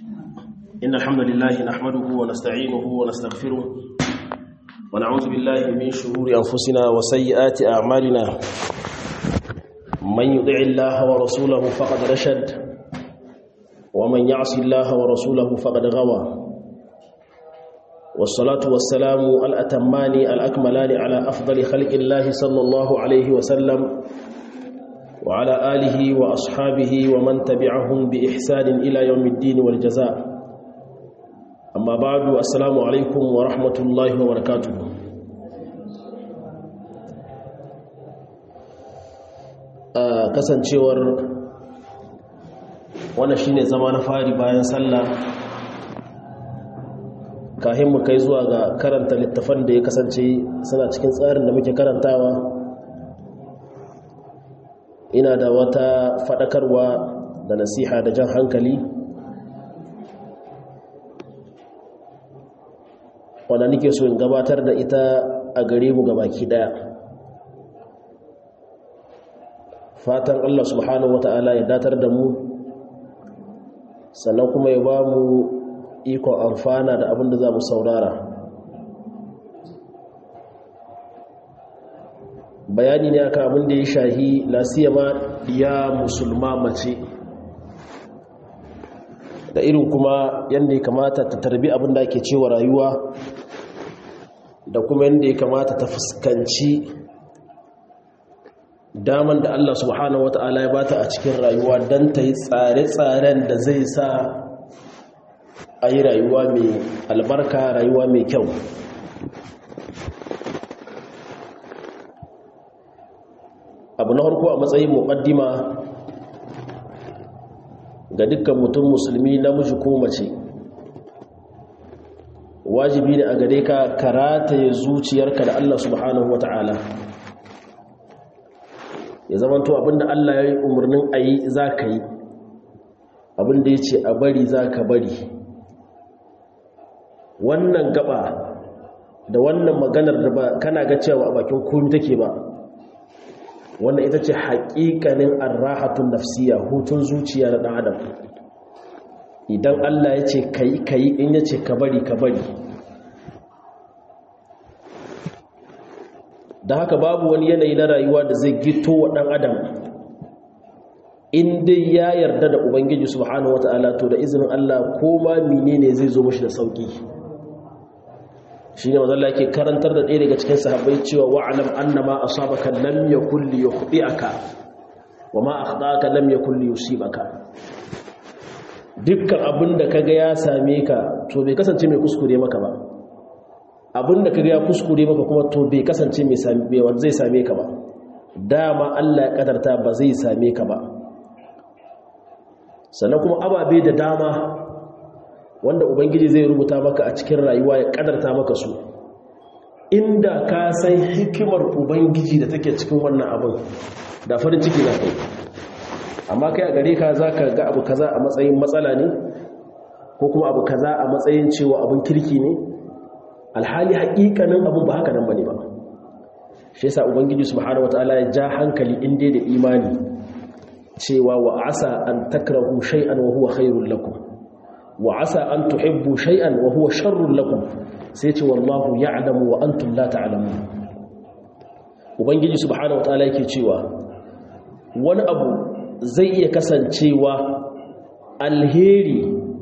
إن الحمد لله نحمده ونستعينه ونستغفره ونعوذ بالله من شرور أنفسنا وسيئات أعمالنا من يطع الله ورسوله فقد رشد ومن يعص الله ورسوله فقد غوى والصلاة والسلام الأتمان الأكملان على أفضل خلق الله صلى الله عليه وسلم وعلى آله وأصحابه ومن تبعهم بإحسان إلى يوم الدين والجزاء أما بعد السلام عليكم ورحمة الله وبركاته kasancewar wannan shine zama na fari bayan sallah kahin mu kai zuwa ga karanta littafan da ya kasance suna cikin tsarin da muke karantawa ina da wata faɗakarwa da nasiha da jan hankali wanda nake so in gabatar da ita a gare mu baki daya fatan Allah subhanahu wata'ala ya datar da mu sannan kuma ya ba mu ikon amfana da abin da za mu saurara bayani ne akan abin da ya shahi lasiyama ya musulma mace da irin kuma yadda ya kamata ta tarbi abin da ake cewa rayuwa da kuma yadda ya kamata ta fuskanci daman da Allah subhanahu wata'ala ya bata a cikin rayuwa don ta yi tsare-tsaren da zai sa a yi rayuwa mai albarka rayuwa mai kyau abu na harko a matsayin muƙaddima ga dukkan mutum musulmi namiji ko mace wajibi ne a gare ka karata ya zuciyarka da Allah subhanahu wata'ala ya zamanto abinda Allah ya yi umarnin a yi za ka yi abinda ya ce a bari za ka bari wannan gaba da wannan maganar da ba kana ga cewa a bakin komi take ba wannan ita ce haƙiƙanin arrahatun nafsiya hutun zuciya na ɗan adam idan Allah ya ce ka yi ka yi in ya ce ka bari ka bari da haka babu wani yanayi na rayuwa da zai gito wa ɗan adam in dai ya yarda da ubangiji subhanahu wata'ala to da izinin Allah ko ma menene zai zo mashi da sauki shine manzo Allah yake karantar da ɗaya daga cikin sahabbai cewa wa'lam annama asabaka lam yakul liyukhti'aka wama akhta'aka lam yakul liyusibaka dukkan abinda kaga ya same ka to bai kasance mai kuskure maka ba abinda kaga ya kuskure maka kuma to bai kasance mai zai same ka ba dama Allah ya kadarta ba zai same ka ba sannan kuma ababe da dama wanda ubangiji zai rubuta maka a cikin rayuwa ya kadarta maka su inda ka san hikimar ubangiji da take cikin wannan abin da farin ciki na kai amma kai a gare ka za ka ga abu kaza a matsayin matsala ne ko kuma abu kaza a matsayin cewa abin kirki ne alhali haƙiƙanin abin ba haka nan ba ne ba shi yasa ubangiji subhanahu wataala ya ja hankali inda da imani cewa wa asa an takrahu shay'an wa huwa khairul lakum wa asa an tuhibbu shay'an wa huwa sharrul lakum sai ce wallahu ya'lamu wa antum la ta'lamun ubangiji subhanahu wataala yake cewa wani abu zai iya kasancewa alheri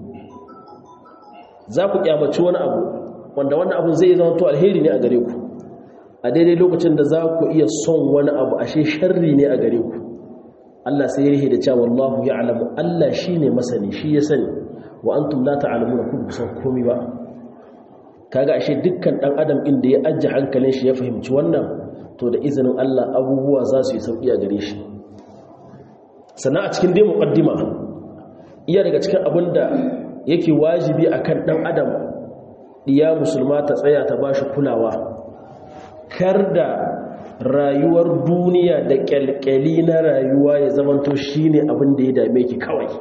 za ku kyamaci wani abu wanda wannan abu zai zama to alheri ne a gare ku a daidai lokacin da za ku iya son wani abu ashe sharri ne a gare ku Allah sai ya rihe da cewa wallahu ya'lamu Allah shine masani shi ya sani wa antum la ta'lamuna kun san komai ba kaga ashe dukkan dan adam inda ya ajje hankalin shi ya fahimci wannan to da izinin Allah abubuwa za su yi sauki a gare shi sannan a cikin dai muqaddima iya daga cikin abinda yake wajibi akan dan adam iya musulma ta tsaya ta bashi kulawa kar da rayuwar duniya da kyalkyali na rayuwa ya zamanto shine abin da ya dame ki kawai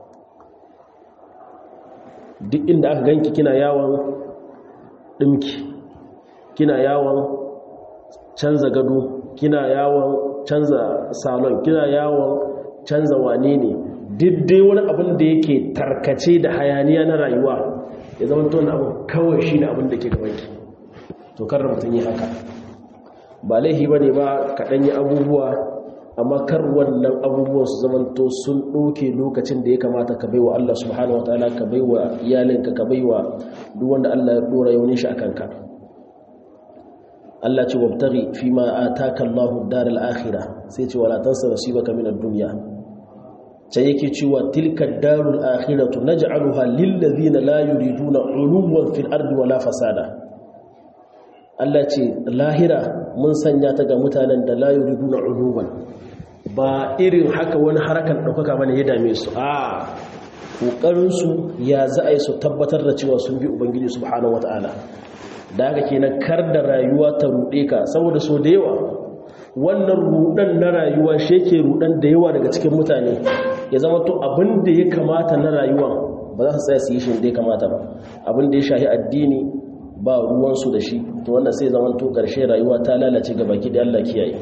duk inda aka ganki kina yawon ɗinki kina yawon canza gado kina yawon canza salon kina yawon canza wane ne diddai wani abin da yake tarkace da hayaniya na rayuwa ya zama to abu kawai shi ne abin da ke gabanki to kar mutum yi haka ba laihi ba ne ba kaɗan yi abubuwa amma kar wannan abubuwan su zama to sun ɗauke lokacin da ya kamata ka baiwa Allah subhanahu wataala ka baiwa iyalinka ka baiwa duk wanda Allah ya ɗora yaunin shi a kanka Allah ce wabtaghi fi ma ataka Allahu ad-daral akhirah sai ce wala tansa nasibaka min ad-dunya sai yake cewa tilka ad-darul akhiratu naj'aluha lil ladina la yuriduna 'uluwan fil ardi wala fasada Allah ce lahira mun sanya ta ga mutanen da la yuriduna 'uluwan ba irin haka wani harakan daukaka bane ya dame su a kokarin su ya za a yi su tabbatar da cewa sun bi ubangiji subhanahu wataala da haka kenan kar da rayuwa ta ruɗe ka saboda so da yawa wannan ruɗan na rayuwa shi yake ruɗan da yawa daga cikin mutane ya zama to abin da ya kamata na rayuwa ba za su tsaya su yi shi da ya kamata ba abin da ya shahi addini ba ruwansu da shi to wannan sai zama to ƙarshe rayuwa ta lalace ga baki da Allah kiyaye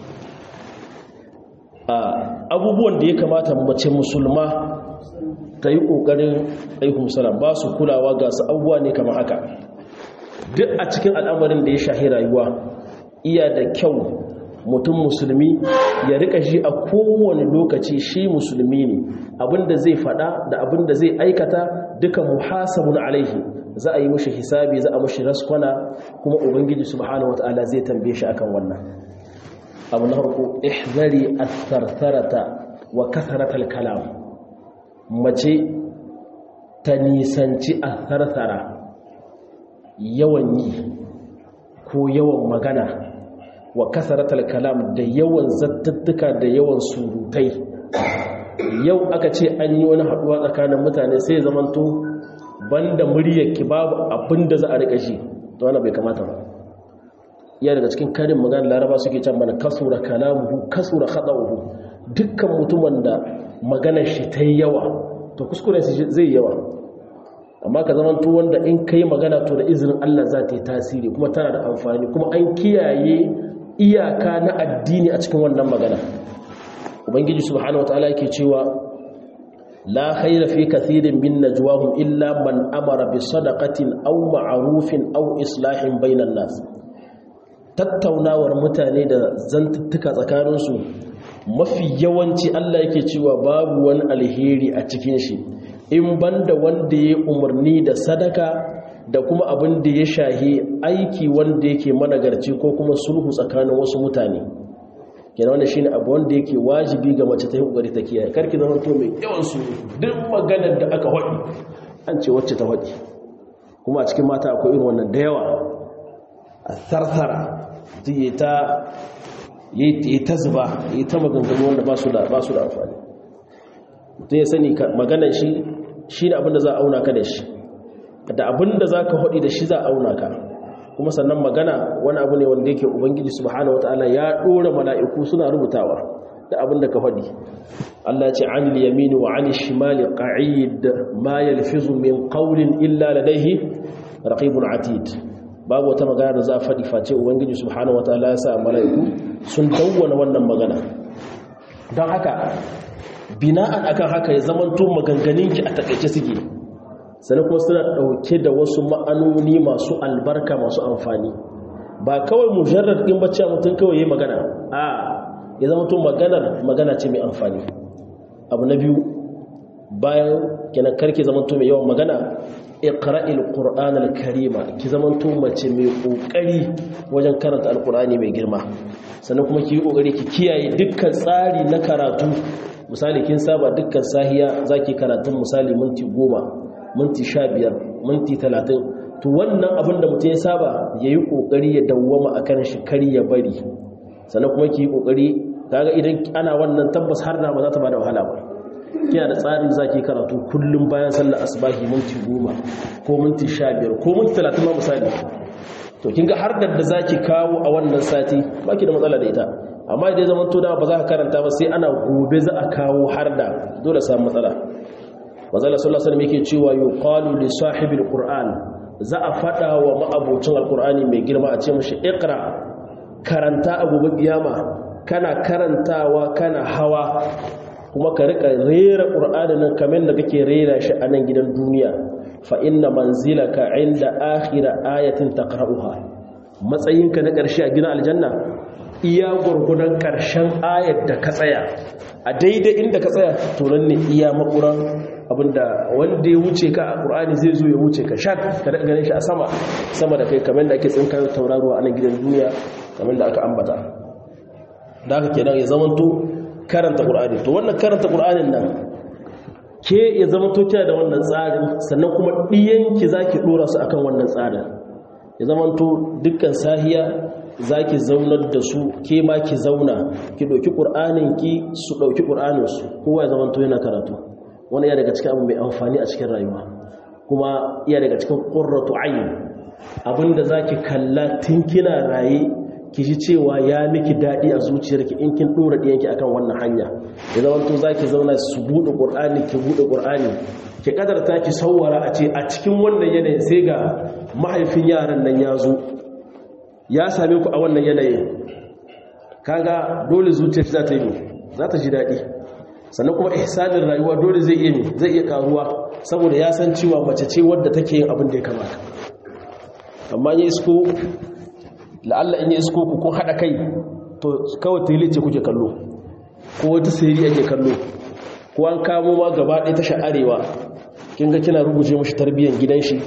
abubuwan da ya kamata mace musulma ta yi ƙoƙarin aihu salam ba su kulawa ga su abubuwa ne kamar haka duk a cikin al'amarin da ya shahi rayuwa iya da kyau mutum musulmi ya rika shi a kowane lokaci shi musulmi ne abinda zai fada da abinda zai aikata duka muhasabun alaihi za a yi mushi hisabi za a mushi raskwana kuma ubangiji subhanahu wataala zai tambaye shi akan wannan abu na farko ihzari athartharata wa kasaratal kalam mace ta nisanci atharthara yawan yi ko yawan magana wa kasaratal kalam da yawan zattattuka da yawan surutai yau aka ce an yi wani haduwa tsakanin mutane sai zamanto banda muryarki babu abin da za a rika shi to wannan bai kamata ba iya daga cikin karin magana laraba suke can mana kasura kalamuhu kasura khada'uhu dukkan mutumin da maganar shi ta yi yawa to kuskure zai yawa amma ka zama to wanda in kai magana to da izinin Allah za ta yi tasiri kuma tana da amfani kuma an kiyaye iyaka na addini a cikin wannan magana ubangiji subhanahu wataala yake cewa la khayra fi kathirin min najwahum illa man amara bi sadaqatin aw ma'rufin aw islahin bainan nas tattaunawar mutane da zantuttuka tsakaninsu mafi yawanci Allah yake cewa babu wani alheri a cikin shi in banda wanda ya umarni da sadaka da kuma abin da ya shahi aiki wanda yake managarci ko kuma sulhu tsakanin wasu mutane kenan wannan shine abu wanda yake wajibi ga mace ta yi kokari ta kiyaye karki zama to mai yawan su duk maganar da aka hadi an ce wacce ta hadi kuma a cikin mata akwai irin wannan da yawa a tharthara yi ta yi ta zuba yi ta maganganu wanda ba su da ba su da amfani mutum ya sani maganar shi shi ne abinda za a auna ka da shi da abinda za ka haɗi da shi za a auna ka kuma sannan magana wani abu ne wanda yake ubangiji subhanahu wataala ya ɗora mala'iku suna rubutawa da abinda ka haɗi Allah ce anil yamini wa anil shimali qa'id ma yalfizu min qawlin illa ladayhi raqibun atid babu wata magana da za a faɗi face ubangiji subhanahu wataala ya sa mala'iku sun dawwana wannan magana don haka bina'an akan haka ya zamanto maganganinki a takaice suke sannan kuma suna ɗauke da wasu ma'anoni masu albarka masu amfani ba kawai mujarrar ɗin bacci a mutum kawai ya magana a ya zamanto maganar magana ce mai amfani abu na biyu bayan kenan karki zamanto mai yawan magana iqra'il qur'an al-karima ki zamanto mace mai kokari wajen karanta alqur'ani mai girma sannan kuma ki yi kokari ki kiyaye dukkan tsari na karatu misali kin saba dukkan sahiya zaki karatun misali minti goma minti sha biyar minti talatin to wannan abin da mutum ya saba ya yi ƙoƙari ya dawwama a kan shi kari ya bari sannan kuma ki yi ƙoƙari kaga idan ana wannan tabbas har da ba za ta ba da wahala ba kina da tsarin zaki karatu kullum bayan sallar asbahi minti goma ko minti sha biyar ko minti talatin ma misali to kin ga har da zaki kawo a wannan sati ba ki da matsala da ita amma idan zaman to dama ba za ka karanta ba sai ana gobe za a kawo har da dole samu matsala manzala sallallahu alaihi wasallam yake cewa yuqalu li sahibil qur'an za a fada wa ma'abocin alqur'ani mai girma a ce mishi iqra karanta a gobe kiyama kana karantawa kana hawa kuma ka rika rera qur'anin nan kamar da kake rera shi a nan gidan duniya fa inna manzilaka inda akhira ayatin taqra'uha matsayinka na ƙarshe a gidan aljanna iya gurgudan ƙarshen ayar da ka tsaya a daidai inda ka tsaya to nan ne iya makuran abinda wanda ya wuce ka a ƙur'ani zai zo ya wuce ka shak ka daga ganin shi a sama sama da kai kamar da ake tsinkar tauraruwa a nan gidan duniya kamar da aka ambata da aka kenan ya zamanto karanta ƙur'ani to wannan karanta ƙur'anin nan ke ya zamanto kina da wannan tsarin sannan kuma ɗiyanki za ki ɗora su akan wannan tsarin ya zamanto dukkan sahiya za ki zaunar da su ke ma ki zauna ki ɗauki ƙur'aninki su ɗauki ƙur'aninsu kowa ya zamanto yana karatu wani ya daga cikin abu mai amfani a cikin rayuwa kuma ya daga cikin ƙurratu ayin abinda za ki kalla tun kina raye ki ji cewa ya miki daɗi a zuciyarki in kin ɗora ɗiyanki akan wannan hanya ya zamanto za ki zauna su buɗe ƙur'ani ki buɗe ƙur'ani ki ƙadarta ki sauwara a ce a cikin wannan yanayin sai ga mahaifin yaran nan ya zo ya same ku a wannan yanayin kaga dole zuciyar za ta yi za ta ji daɗi sannan kuma ihsanin rayuwa dole zai iya zai iya karuwa saboda ya san cewa mace ce wadda take yin abin da ya kamata amma ya isko la'alla in ya isko ku kun haɗa kai to kawai tele ce kuke kallo ko wata sayari ake kallo ko an kamo ma gaba ɗaya tasha arewa kin ga kina rubuce mashi tarbiyyar gidan shi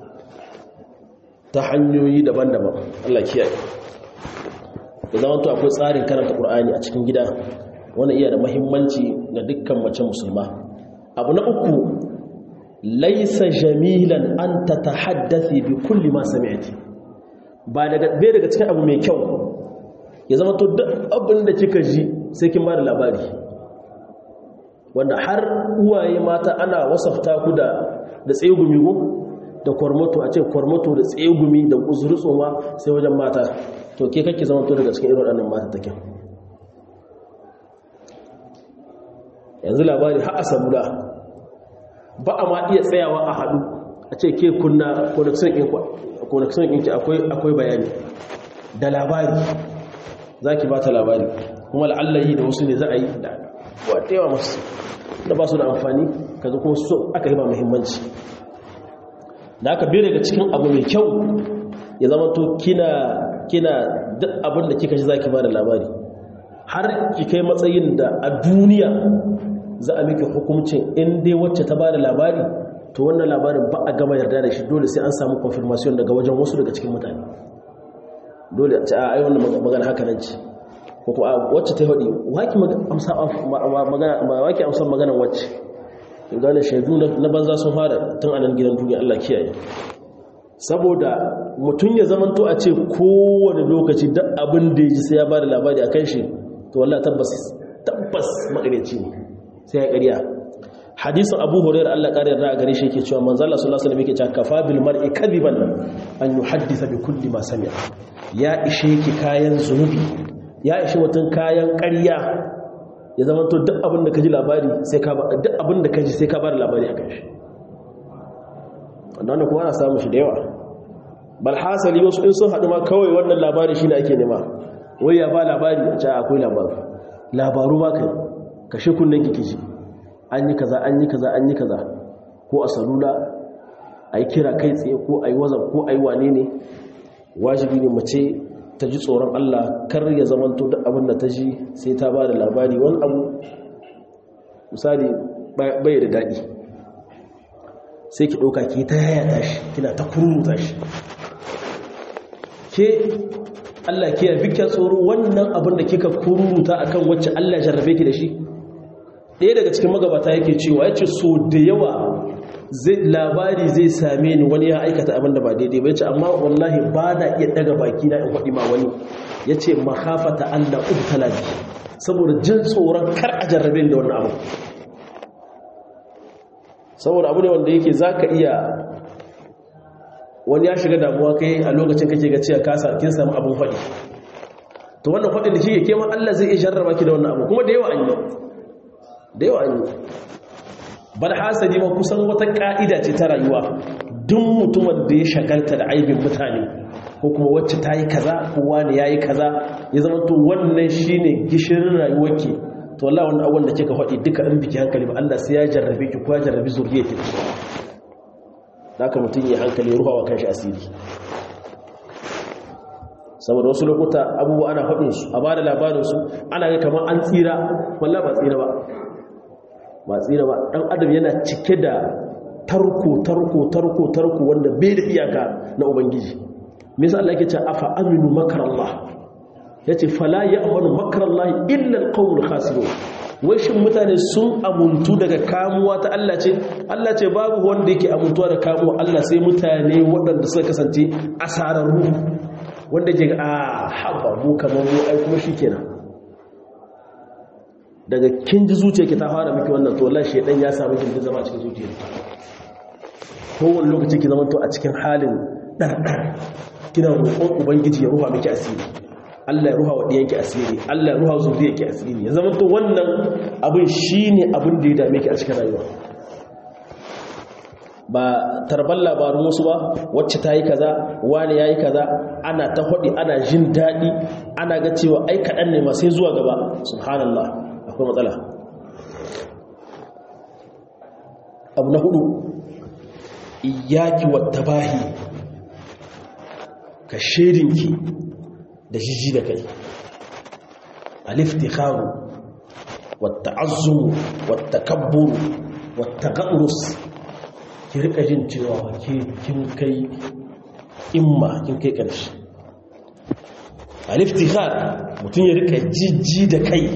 ta hanyoyi daban-daban Allah kiyaye da zaman to akwai tsarin karanta Qur'ani a cikin gida wannan iya da muhimmanci ga dukkan mace musulma abu na uku laysa jamilan an tatahaddathi bi kulli ma sami'ti ba daga bai daga cikin abu mai kyau ya zama to duk abin da kika ji sai kin bada labari wanda har uwaye mata ana wasafta ku da da tsegumi go da kwarmato a ce kwarmato da tsegumi da uzuri tsoma sai wajen mata to ke kake zama to daga cikin irin waɗannan mata take yanzu labari har a samula ba a ma iya tsayawa a haɗu a ce ke kunna connection ɗinki akwai bayani da labari za ki ba ta labari kuma la'allayi da wasu ne za a yi da watewa masu da ba su da amfani kaga kuma so aka yi ba muhimmanci da aka bi daga cikin abu mai kyau ya zama to kina kina duk abin da kika ji zaki ba da labari har ki kai matsayin da a duniya za a miki hukuncin in dai wacce ta ba da labari to wannan labarin ba a gama yarda da shi dole sai an samu confirmation daga wajen wasu daga cikin mutane dole a ce a ai wannan magana haka nan ce ko kuma wacce ta faɗi waki amsa magana waki amsa maganar wacce gane shaidu na banza sun fara tun anan gidan duniya Allah kiyaye saboda mutum ya zamanto a ce kowane lokaci duk abin da ya ji sai ya ba da labari a kan shi to wallah tabbas tabbas makareci ne sai ya ƙarya hadisin abu hurairar Allah ƙari yarda a gare shi yake cewa manzo Allah sallallahu alaihi wasallam yake cewa kafa bil mar'i kadiban an yuhaddisa bi kulli ma sami'a ya ishe ki kayan zunubi ya ishe mutum kayan ƙarya ya zama to duk abin da ka ji labari sai ka duk abin da ka ji sai ka ba da labari akan shi wannan kuma ana samu shi da yawa bal hasali wasu in sun haɗu ma kawai wannan labari shine ake nema wai ya ba labari a ce akwai labaru labaru ma kai kashe kunnen ki ji an yi kaza an yi kaza an yi kaza ko a salula a yi kira kai tsaye ko a yi wazan ko a yi wane ne wajibi ne mace ta ji tsoron Allah kar ya zamanto duk abin da ta ji sai ta ba da labari wani abu misali bai da daɗi sai ki ɗauka ki ta yaya shi kina ta kururuta shi ke Allah ke yafi kyan tsoro wannan abin da kika kururuta akan wacce Allah jarrabe ki da shi ɗaya daga cikin magabata yake cewa ya ce so da yawa labari zai same ni wani ya aikata abin da ba daidai ba ya ce amma wallahi ba na iya daga baki na in faɗi ma wani ya ce mahafata allah ubtala bi saboda jin tsoron kar a jarrabe da wannan abu saboda abu ne wanda yake za ka iya wani ya shiga damuwa kai a lokacin kake ga cewa kasa kin samu abin faɗi to wannan faɗin da shi ke ma allah zai iya jarraba ki da wannan abu kuma da yawa an yi da yawa an yi bar hasali ma kusan wata ka'ida ce ta rayuwa duk mutumin da ya shagalta da aibin mutane ko kuma wacce ta yi kaza ko wani ya yi kaza ya zama to wannan shi ne gishirin rayuwarki to wallahi wannan abubuwan da kika faɗi duka in biki hankali ba Allah sai ya jarrabe ki ko ya jarrabi zuriyarki haka mutum ya hankali ruhawa kanshi asiri saboda wasu lokuta abubuwa ana faɗin su a bada labarin su ana ga kamar an tsira wallahi ba tsira ba ba tsira ba dan adam yana cike da tarko tarko tarko tarko wanda bai da iyaka na ubangiji me yasa Allah yake cewa afa aminu makarallah yace fala ya'manu makarallah illa alqawmul khasirun wai shin mutane sun amuntu daga kamuwa ta Allah ce Allah ce babu wanda yake amuntuwa da kamuwa Allah sai mutane waɗanda suka kasance asararru wanda ke a haba mu kamar mu ai kuma shikenan daga kin ji zuciya ki ta fara miki wannan to wallahi shedan ya samu kin zama a cikin zuciya kowane lokaci ki zama to a cikin halin dardar kina roƙon ubangiji ya ruha miki asiri Allah ya ruha wa ɗiyanki asiri Allah ya ruha zuriyarki asiri ya zama to wannan abin shine abin da ya dame ki a cikin rayuwa ba tarban labarun wasu ba wacce ta yi kaza wani ya yi kaza ana ta haɗi ana jin daɗi ana ga cewa ai kaɗan ne sai zuwa gaba subhanallah akwai matsala abu na hudu iyaki wata bahi ka shedinki da jiji da kai aliftikharu wata azumu wata kabburu wata gaɗurus ki rika jin cewa ke kin kai imma kin kai ƙarshe aliftihar mutum ya rika jijji da kai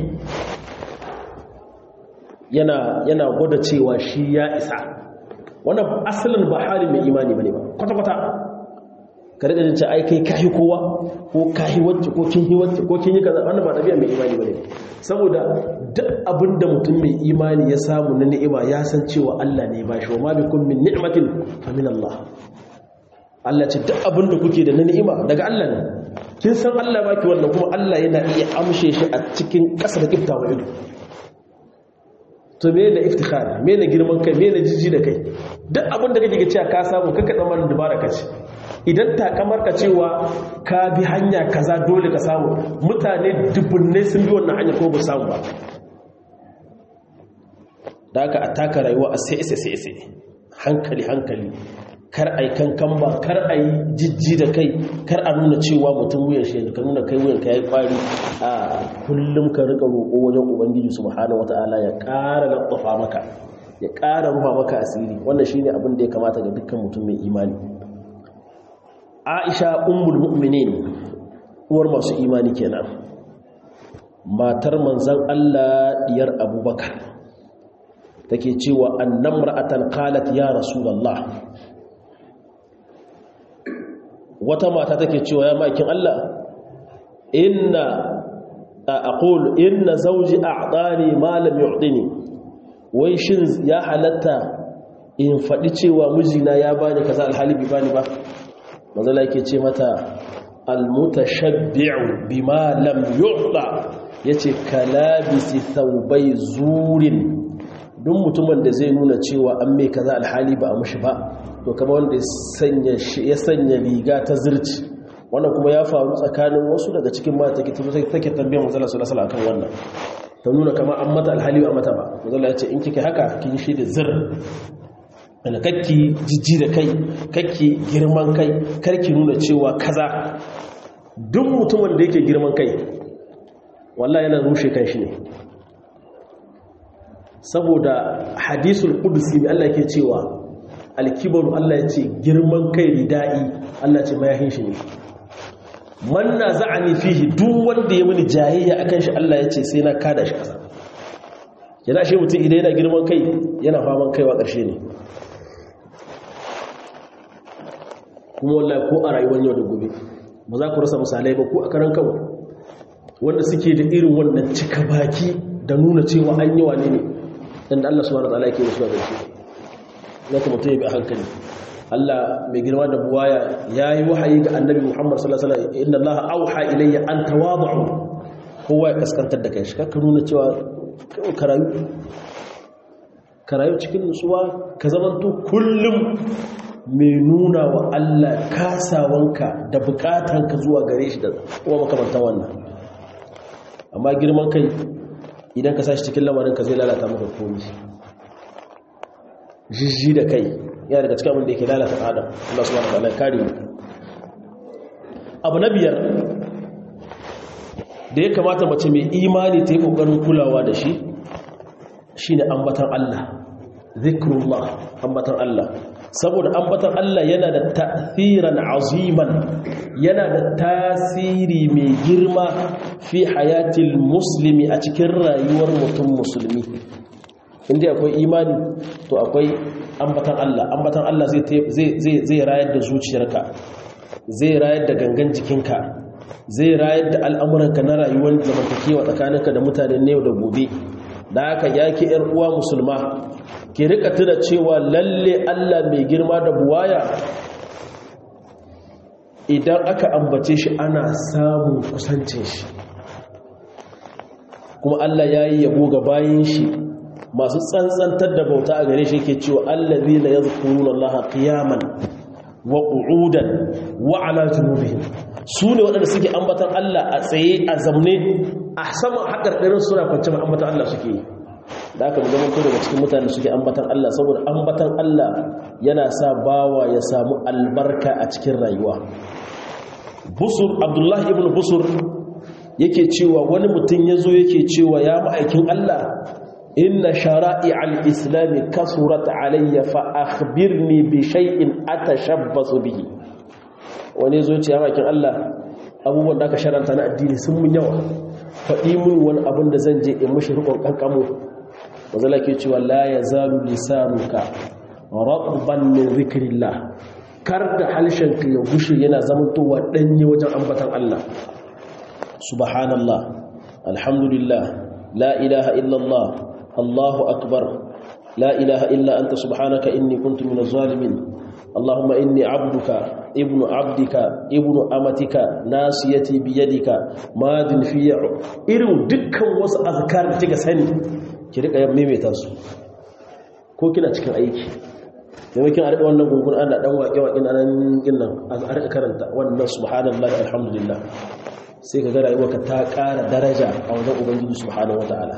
yana yana gwada cewa shi ya isa wannan asalin ba hali mai imani bane ba kwata-kwata ka rika jin cewa ai kai kahi kowa ko kahi wacce ko kin yi wacce ko kin yi kaza wannan ba tafiya mai imani bane saboda duk abinda mutum mai imani ya samu na ni'ima ya san cewa Allah ne ba shi wa ma bikum min ni'matin fa min Allah Allah ce duk abinda kuke da na ni'ima daga Allah ne kin san Allah baki wannan kuma Allah yana iya amshe shi a cikin ƙasa da kiftawa ido to me da iftikhar me da girman kai me da jiji da kai duk abinda kake cewa ka samu kaka tsammanin dubara ka ce idan takamar ka cewa ka bi hanya kaza dole ka samu mutane dubbunne sun bi wannan hanya ko ba samu ba da aka ataka rayuwa a sai sai sai hankali hankali kar ai kankan ba kar ai jijji da kai kar a nuna cewa mutum wuyan shi ka nuna kai wuyan ka yayi kwari a kullum ka rika roƙo wajen ubangiji subhanahu wataala ya ƙara latsafa maka ya ƙara rufa maka asiri wannan shine abin da ya kamata ga dukkan mutum mai imani Aisha ummul mu'minin uwar masu imani kenan matar manzon Allah diyar Abubakar take cewa annamra'atan qalat ya rasulullah wata mata take cewa ya makin Allah inna aqul inna zawji a'tani ma lam yu'tini wai shin ya halatta in faɗi cewa mijina ya bani kaza alhali bi bani ba mazala yake ce mata almutashabbi'u bima lam yu'ta yace kalabisi thawbai zurin duk mutumin da zai nuna cewa an mai kaza alhali ba a mushi ba to kamar wanda ya sanya riga ta zirci wannan kuma ya faru tsakanin wasu daga cikin mata take take tambayar manzala sallallahu alaihi akan wannan ta nuna kamar an mata alhali ba mata ba manzala ya ce in kike haka kin shi da zir da kakki jijji da kai kakki girman kai karki nuna cewa kaza duk mutumin da yake girman kai wallahi yana rushe kan shi ne saboda hadisul qudusi mai Allah ke cewa alkibaru Allah ya ce girman kai ridai Allah ce mayahin shi ne man naza'ani fihi duk wanda ya mini jayayya akan shi Allah ya ce sai na kada shi kasa yana shi mutum idan yana girman kai yana faman kaiwa ƙarshe ne kuma wallahi ko a rayuwar yau da gobe ba za ku rasa misalai ba ko a karan kawai wanda suke da irin wannan cika baki da nuna cewa an yi wane ne dan Allah subhanahu wataala yake musu gaske na kuma tayi bi hankali Allah mai girma da buwaya yayi wahayi ga Annabi Muhammad sallallahu alaihi wasallam inna Allah auha ilayya an tawadu kowa ya kaskantar da kai shi kaka nuna cewa karayu karayu cikin nutsuwa ka zamanto kullum mai nuna wa Allah kasawanka da bukatanka zuwa gare shi da kuma makamantan wannan amma girman kai idan ka sashi cikin lamarin ka zai lalata maka komi jijji da kai yana daga cikin abin da yake lalata adam Allah subhanahu wa ta'ala kare mu abu na biyar da ya kamata mace mai imani ta yi kokarin kulawa da shi shine ambatan Allah zikrullah ambatan Allah saboda ambatan Allah yana da ta'thiran aziman yana da tasiri mai girma fi hayatil muslimi a cikin rayuwar mutum musulmi inda akwai imani to akwai ambatan Allah ambatan Allah zai rayar da zuciyarka zai rayar da gangan jikinka zai rayar da al'amuranka na rayuwar zamantakewa tsakaninka da mutanen yau da gobe da haka yaki ‘yar uwa musulma ki rika tuna cewa lalle Allah mai girma da buwaya idan aka ambace shi ana samun kusancin shi kuma Allah ya yi yabo ga bayan shi masu tsantsantar da bauta a gare shi ke cewa allazi la yadhkuruna Allah qiyaman wa qu'udan wa ala junubihim su ne waɗanda suke ambatan Allah a tsaye a zamne a saman haƙarƙarin suna kwanci ambatan Allah suke yi da aka mu zamanto daga cikin mutane suke ambatan Allah saboda ambatan Allah yana sa bawa ya samu albarka a cikin rayuwa busur abdullahi ibn busur yake cewa wani mutum ya zo yake cewa ya ma'aikin Allah inna shara'i al-islami kasurat alayya fa akhbirni bi shay'in atashabbasu bihi wani zo ce ya ma'aikin Allah abubuwan da aka sharanta na addini sun mun yawa faɗi mun wani abin da zan je in mushi rikon kankamo wazala ke cewa la yazalu lisanuka rabban min zikrillah kar da halshen ka ya gushe yana zamantowa danye wajen ambatan Allah subhanallah alhamdulillah la ilaha illallah allahu akbar la ilaha illa anta subhanaka inni kuntu minaz zalimin اللهم إني عبدك ابن عبدك ابن أمتك ناسيتي بيدك ماض في إرم دكا وس أذكار تيجا سني كريك يا ميمي تاسو ko kina cikin aiki maimakon a riƙa wannan gungun ana ɗan waƙe-waƙe na nan ginin a riƙa karanta wannan subhanallah alhamdulillah sai ka ga rayuwarka ta ƙara daraja a wajen ubangiji subhanahu wata'ala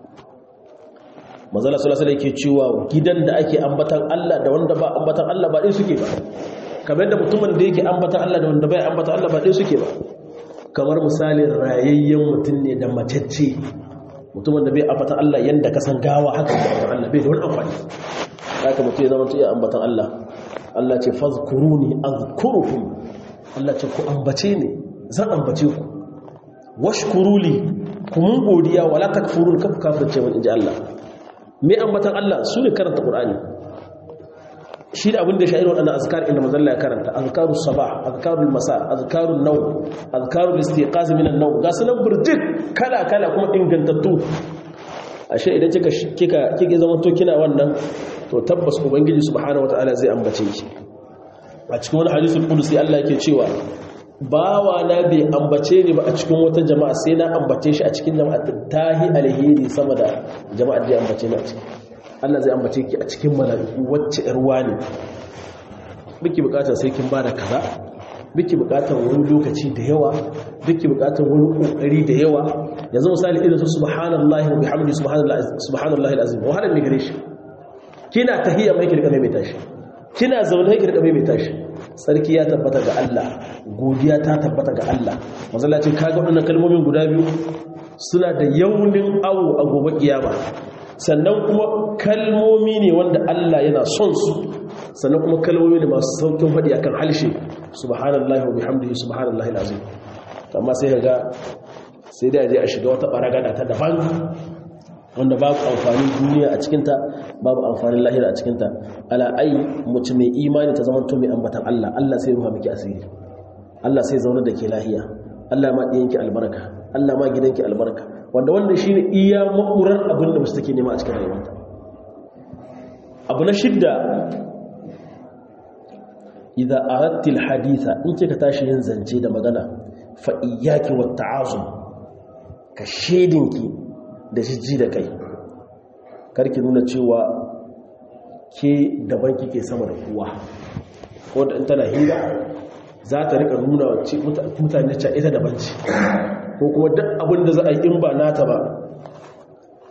mazala sulasala yake cewa gidan da ake ambatan Allah da wanda ba ambatan Allah ba ɗaya suke ba kamar da mutumin da yake ambatan Allah da wanda bai ambatan Allah ba ɗaya suke ba kamar misalin rayayyen mutum ne da macece mutumin da bai ambatan Allah yanda ka san gawa haka da ambatan Allah bai da wani amfani haka mutum ya zama ya ambatan Allah Allah ce fazkuruni azkurukum Allah ce ku ambace ni zan ambace ku washkuruli ku mun godiya wala takfurun kafu kafirce mun inji Allah mai ambatan Allah su ne karanta ƙur'ani shi da abin da sha'ir waɗanda azkar inda mazalla ya karanta azkarun sabah azkarun masa azkarun nau azkarun istiqaz minan nau ga sunan burjik kala kala kuma ingantattu ashe idan kika kika kike zama to kina wannan to tabbas ubangiji subhanahu wataala zai ambace ki a cikin wani hadisul qudsi Allah yake cewa bawa na bai ambace ni ba a cikin wata jama'a sai na ambace shi a cikin jama'a tahi alheri sama da jama'a da ya ambace ni a ciki Allah zai ambace ki a cikin mala'iku wacce irwa ne biki bukatar sai kin bada kaza biki bukatar wani lokaci da yawa biki bukatar wani kokari da yawa yanzu misali irin su subhanallahi wa bihamdihi subhanallahi subhanallahi alazim wahala ne gare shi kina tahiyya mai kirka mai tashi kina zaune kirka mai tashi sarki ya tabbata ga Allah godiya ta tabbata ga Allah mazalla ce kaga waɗannan kalmomin guda biyu suna da yaunin awo a gobe kiyama sannan kuma kalmomi ne wanda Allah yana son su sannan kuma kalmomi ne masu saukin faɗi akan halshe subhanallahi wa bihamdihi subhanallahi alazim amma sai kaga sai dai aje a shiga wata baragada ta daban wanda babu amfanin duniya a cikinta babu amfanin lahira a cikinta ala ai mutum mai imani ta zamanto mai ambatan Allah Allah sai ruha miki asiri Allah sai zaune da ke lahiya Allah ma ɗiyanki albarka Allah ma gidanki albarka wanda wanda shine iya makurar abin da musu take nema a cikin rayuwarta abu na shidda idza aradti alhaditha in kika tashi yin zance da magana fa iyyaki wat ta'azum ka shedinki da jijji da kai karki nuna cewa ke daban kike sama da kowa ko da in tana hira za ta rika nuna mutane cewa ita daban ce ko kuma duk abin da za a yi in ba nata ba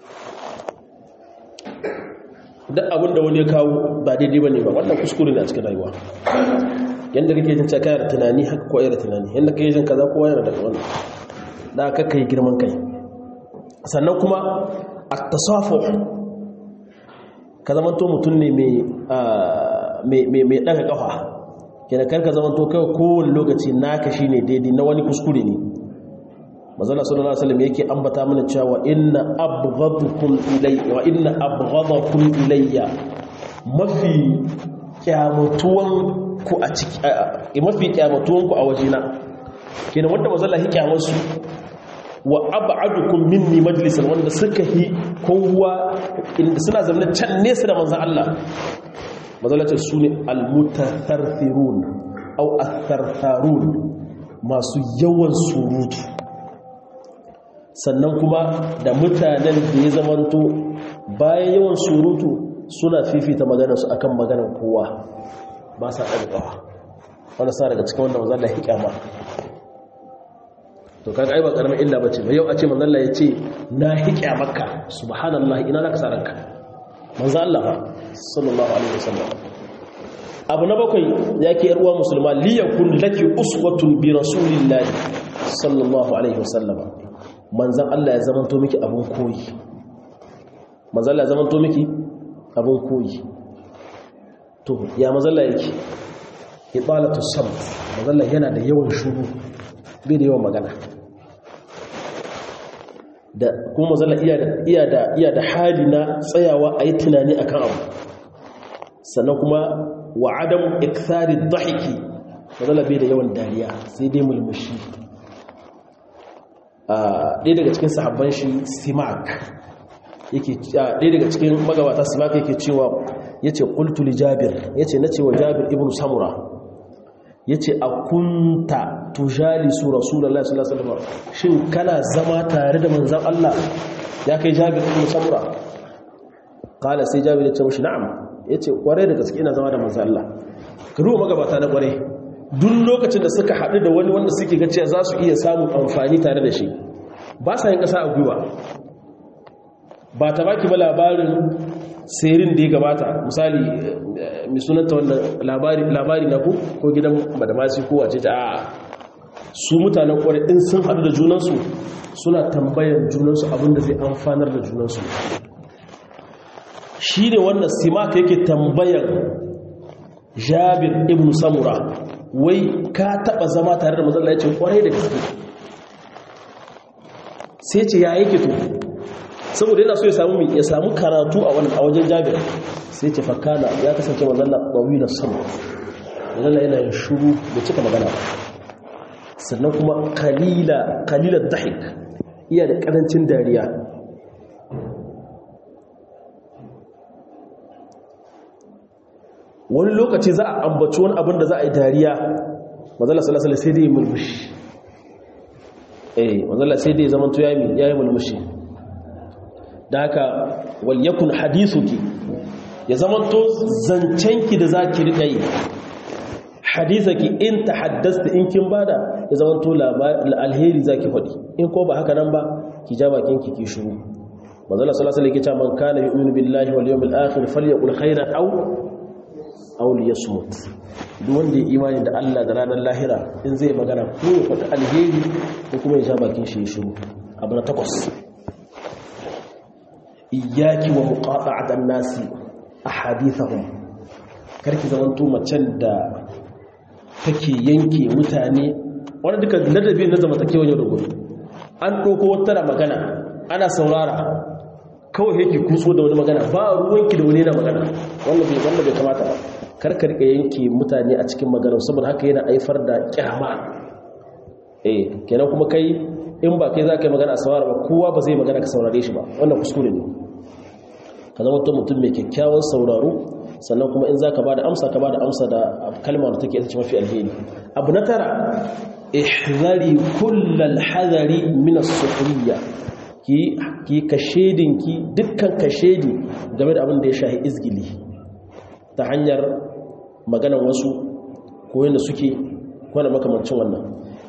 duk abinda wani ya kawo ba daidai ba ne ba wannan kuskure ne a cikin rayuwa yadda kake jin caka da tunani haka kowa da tunani yadda kake jin kaza kowa yana daga wannan da aka kai girman kai sannan kuma a tasafu ka zama to mutum ne mai ɗaga ƙafa kenan karka zama to kawai kowane lokaci naka shi ne daidai na wani kuskure ne mazala sallallahu alaihi wasallam yake ambata mana cewa inna abghadakum ilayya wa inna abghadakum ilayya mafi kyamatuwan ku a ciki mafi kyamatuwan ku a wajena kenan wanda mazala hi kyamansu wa ab'adukum minni majlisan wanda suka hi kowa inda suna zama can nesa da manzon Allah mazala ce sune almutatharthirun aw athartharun masu yawan surutu sannan kuma da mutanen da ya zamanto bayan yawan surutu suna fifita maganarsu akan maganar kowa ba sa ɗarɗawa wanda sa daga cikin wanda mazalla ya kyama to kaga ai ba karamin illa bace ba yau a ce manzalla ya ce na hiƙya maka subhanallah ina zaka sa ranka manzo Allah sallallahu alaihi wasallam abu na bakwai yake yar uwa musulma liyakun laki uswatun bi rasulillahi sallallahu alaihi wasallam manzan Allah ya zamanto miki abin koyi manzan Allah ya zamanto miki abin koyi to ya manzan Allah yake ibalatu samt manzan Allah yana da yawan shuru bai da yawan magana da kuma manzan Allah iya da iya da iya da hali na tsayawa a yi tunani akan abu sannan kuma wa adam ikthari dhahiki manzan Allah bai da yawan dariya sai dai mulmushi ɗaya daga cikin sahabban shi simak yake ɗaya daga cikin magabata simak yake cewa ya ce ƙultu li jabir ya ce na cewa jabir ibn samura ya ce a kunta tujali su rasulallah sallallahu alaihi shin kana zama tare da manzan Allah ya kai jabir ibn samura kala sai jabir ya ce mashi na'am ya ce kwarai da gaske ina zama da manzan Allah ka ruwa magabata na kwarai duk lokacin da suka haɗu da wani wanda suke ga cewa za su iya samun amfani tare da shi ba sa yin ƙasa a gwiwa ba ta baki ba labarin serin da ya gabata misali mai sunanta wanda labari na ku ko gidan madamasi ko wace ta a su mutanen kwarai in sun haɗu da junansu suna tambayan junansu abinda zai amfanar da junansu shi ne wannan simaka yake tambayan jabir ibn samura wai ka taba zama tare da mazalla ya ce kwarai da gaske sai ce ya yake to saboda yana so ya samu ya samu karatu a wannan a wajen jabir sai ce fakana ya kasance mazalla ɓawi na sama mazalla yana yin shuru da cika magana sannan kuma kalila kalilar dahik iya da ƙarancin dariya wani lokaci za a ambaci wani abin da za a yi dariya mazala salasala sai dai mulmushi eh mazala sai dai zamanto ya yi mulmushi da haka walyakun hadisuki ya zamanto zancenki da za ki riƙa yi hadisaki in ta haddasta in kin bada ya zamanto alheri za ki faɗi in ko ba haka nan ba ki ja bakinki ki shuru mazala salasala ya ce man kana yu'minu billahi wal yawmil akhir falyaqul khairan aw auli ya smut duk wanda ya imani da Allah da ranar lahira in zai magana ko ya faɗi alheri ko kuma ya sha bakin shi ya shiru abu na takwas iyaki wa muqata'atan nasi ahadithahum karki zamanto macen da take yanke mutane wanda duka ladabi na zamantakewa yau da gobe an ɗauko wata magana ana saurara kawai yake kutso da wani magana ba ruwanki da wani na magana wanda bai kamata ba karka rika yanke mutane a cikin magana saboda haka yana haifar da kyama eh kenan kuma kai in ba kai za ka yi magana a saurara ba kowa ba zai magana ka saurare shi ba wannan kuskure ne ka zama mutum mai kyakkyawan sauraro sannan kuma in za ka ba da amsa ka ba da amsa da kalma da take ita ce mafi alheri abu na tara ihzari kullal hadari min as-sukhriya ki ki kashedinki dukkan kashedi game da abin da ya shahi izgili ta hanyar maganan wasu ko yadda suke kwana makamancin wannan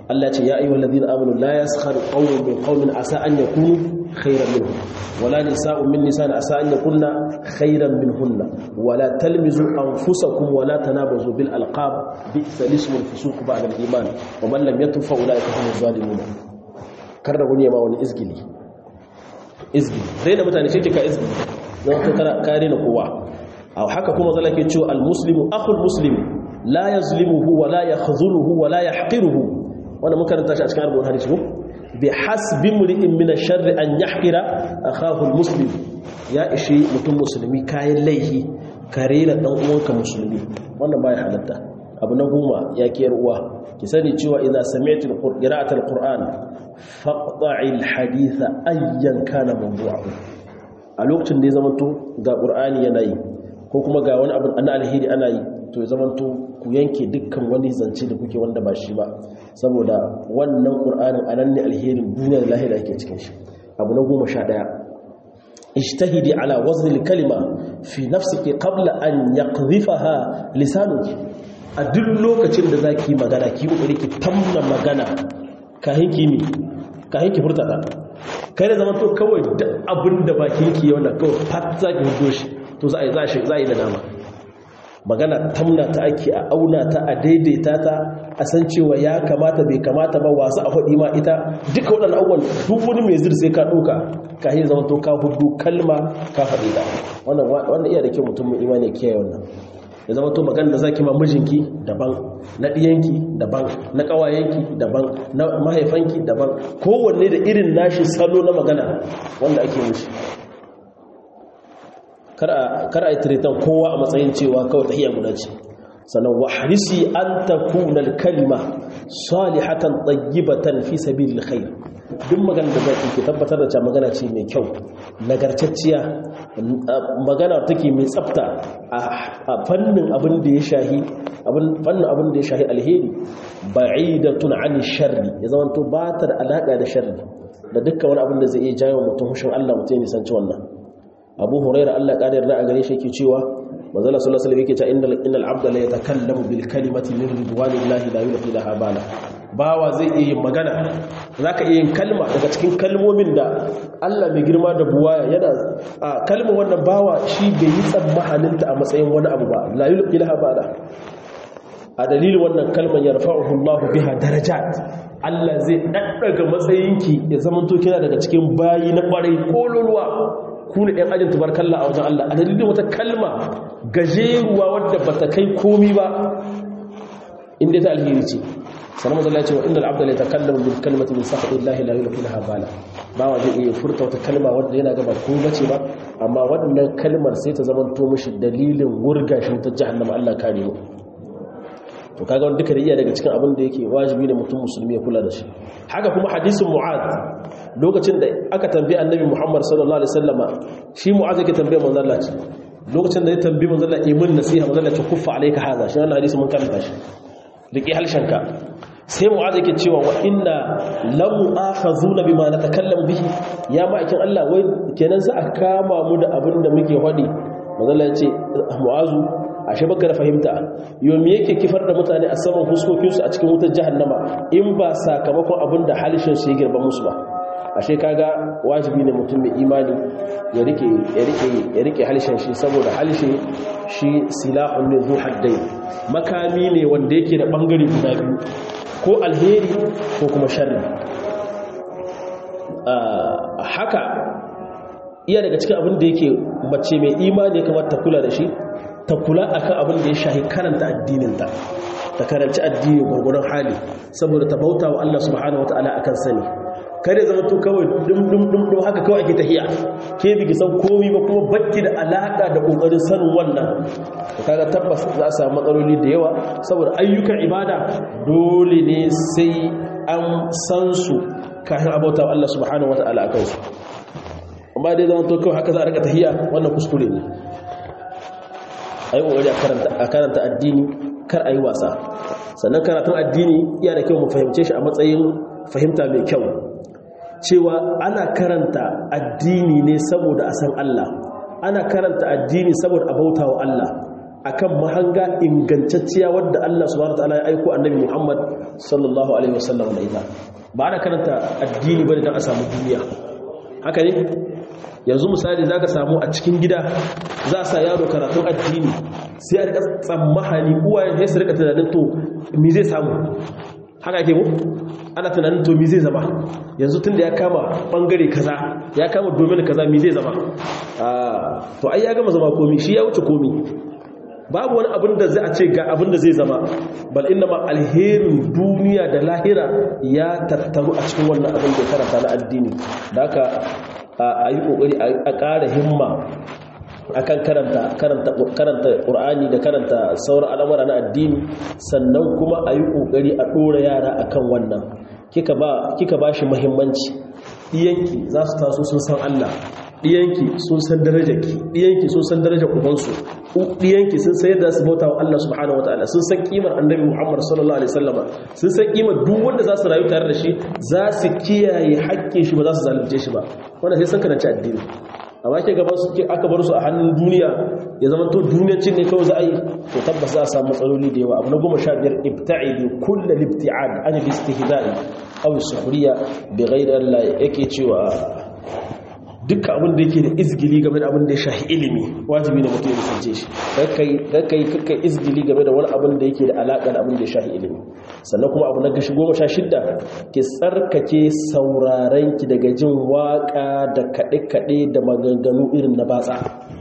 Allah ce ya ayyuhal ladina amanu la yaskhar qawmun min qawmin asa an yakunu khayran minhum wala nisa'un min nisa'in asa an yakunna khayran minhunna wala talmizu anfusakum wala tanabazu bil alqab bi'sa ismul fusuq ba'da al iman wa man lam yatub fa ulaika humuz zalimun kar da gune ma wani izgili izgili dai da mutane shi ka izgili don ka kare na kowa a haka kuma zala ke cewa al-muslimu akhul muslim la yazlimuhu wa la yakhzuluhu wa la yahqiruhu wannan mun karanta shi a cikin arba'un hadisi ko bi hasbi mri'in min ash-sharri an yahqira akahu al-muslim ya ishi mutum musulmi kayan laihi kare da dan uwanka musulmi wannan baya halatta abu na goma ya kiyar uwa ki sani cewa idza sami'tu qira'atul qur'an faqta'il haditha ayyan kana mawdu'uhu a lokacin da ya zamanto ga qur'ani yana yi ko kuma ga wani abu na alheri ana yi to ya zamanto ku yanke dukkan wani zance da kuke wanda ba shi ba saboda wannan qur'anin anan ne alherin duniya da lahira yake cikin shi abu na goma sha ɗaya ijtahidi ala wazn al-kalima fi nafsiki qabla an yaqdhifaha lisanuki a duk lokacin da zaki magana ki kokari ki tamna magana kahin kimi kahin ki furta ta kai da zaman to kawai duk abin da bakin ki yau da kawai fat zaki hudo shi to za a yi za a yi da dama magana tamna ta ake a auna ta a daidaita ta a san cewa ya kamata bai kamata ba wasu a faɗi ma ita duka waɗannan abubuwan duk wani mai zir sai ka ɗauka ka yi zama to ka hudu kalma ka faɗi ta wannan iya da kyau mutum mai imani kiyaye wannan ya zama to magana da zaki ma mijinki daban na ɗiyanki daban na ƙawayenki daban na mahaifanki daban kowanne da irin nashi salo na magana wanda ake mushi kar a yi tiritan kowa a matsayin cewa kawai tahiyya guda ce sannan wa harisi an takuna kalma salihatan tayyibatan fi sabilil khair duk magana da zaki ke tabbatar da cewa magana ce mai kyau nagartacciya magana take mai tsafta a fannin abin da ya shahi fannin abin da ya shahi alheri ba'idatun an sharri ya zama to ba ta da alaka da sharri da dukkan wani abin da zai iya jawo mutum hushin Allah mutum ya nisanci wannan abu huraira Allah ƙarar da a gare shi yake cewa manzala sallallahu alaihi wasallam yake cewa innal innal abda la yatakallamu bil kalimati min ridwanillahi la yulqi laha bala bawa zai iya yin magana zaka iya yin kalma daga cikin kalmomin da Allah mai girma da buwaya yana a kalmar wannan bawa shi bai yi tsammahaninta a matsayin wani abu ba la yulqi laha bala a dalilin wannan kalmar yarfa'uhu Allah biha darajat Allah zai daddaga matsayinki ya zamanto kina daga cikin bayi na kwarai kololuwa ku ne ɗan ajin tubarkalla a wajen Allah a dalilin wata kalma gajeruwa wadda ba ta kai komi ba inda ta alheri ce sanar mazala ya ce wa inda al'abda ya takallama bil kalmati min sakhatin lahi la yulqi laha bala ba wa zai iya furta wata kalma wadda yana gaba ko bace ba amma wannan kalmar sai ta zama to mishi dalilin wurga shi ta jahannama Allah kare mu to kaga wanda duka da iya daga cikin abin da yake wajibi ne mutum musulmi ya kula da shi haka kuma hadisin mu'ad lokacin da aka tambaye annabi Muhammad sallallahu alaihi wasallama shi mu'az yake tambaye manzon Allah ce lokacin da ya tambaye manzon Allah imin nasiha manzon Allah ce kuffa alayka haza shi wannan hadisi mun karanta shi riki halshanka sai mu'az yake cewa wa inna lam akhazuna bima natakallamu bihi ya ma'aikin Allah wai kenan za a kama mu da abin da muke hadi manzon Allah ya ce mu'azu ashe baka da fahimta yau me yake kifar da mutane a saman fuskokinsu a cikin wutar jahannama in ba sakamakon abin da halishin su ya girba musu ba ashe kaga wajibi ne mutum mai imani ya rike ya rike ya rike halishin shi saboda halishin shi silahun ne zu haddai makami ne wanda yake da bangare guda biyu ko alheri ko kuma sharri haka iya daga cikin abin da yake mace mai imani ya kamata ta kula da shi ta kula akan abin da ya shahi karanta addininta ta karanci addini gwargwadon hali saboda ta bauta wa Allah subhanahu wataala akan sani kare zama to kawai dum dum dum dum haka kawai ake tahiya ke biki san komai ba kuma bakki da alaka da kokarin sanin wannan kaga tabbas za a samu matsaloli da yawa saboda ayyukan ibada dole ne sai an san su kafin abauta wa Allah subhanahu wataala akan su amma dai zama to kawai haka za a rika tahiya wannan kuskure ne a yi ƙoƙari a karanta addini kar a yi wasa sannan karatun addini iya da kyau mu fahimce shi a matsayin fahimta mai kyau cewa ana karanta addini ne saboda a san Allah ana karanta addini saboda a bauta wa Allah akan mahanga ingantacciya wadda Allah subhanahu wataala ya aiko annabi Muhammad sallallahu alaihi wasallam da ita ba ana karanta addini bane don a samu duniya haka ne yanzu misali zaka samu a cikin gida za a sa yaro karatun addini sai a rika tsammahani uwayen sai su rika tunanin to me zai samu haka ake mu ana tunanin to mi zai zama yanzu tun da ya kama bangare kaza ya kama domin kaza mi zai zama to ai ya gama zama komi shi ya wuce komi babu wani abin da zai a ce ga abin da zai zama bal inna ma alherin duniya da lahira ya tattaru a cikin wannan abin da karanta na addini da haka a yi kokari a ƙara himma akan karanta karanta karanta Qur'ani da karanta sauran al'amura na addini sannan kuma a yi kokari a dora yara akan wannan kika ba kika bashi muhimmanci diyanki za su taso sun san Allah diyanki sun san darajarki diyanki sun san darajar ubansu diyanki sun san yadda su bauta wa Allah subhanahu wataala sun san kimar annabi Muhammad sallallahu alaihi wasallama sun san kimar duk wanda za su rayu tare da shi za su kiyaye haƙƙin shi ba za su zalunce shi ba wannan sai san karanci addini amma ke gaban su aka bar su a hannun duniya ya zama to duniyancin ne kawai za a yi to tabbas za a samu matsaloli da yawa abu na goma sha biyar ibta'idu kullal ibti'ad an istihza'i aw sukhriya bi ghayri Allah yake cewa dukkan abin da yake da izgili game da abin da ya shahi ilimi wajibi ne mutum ya nisance shi kai kai izgili game da wani abin da yake da alaƙa da abin da ya shahi ilimi sannan kuma abu na gashi goma sha shidda ki tsarkake sauraren ki daga jin waƙa da kaɗe-kaɗe da maganganu irin na batsa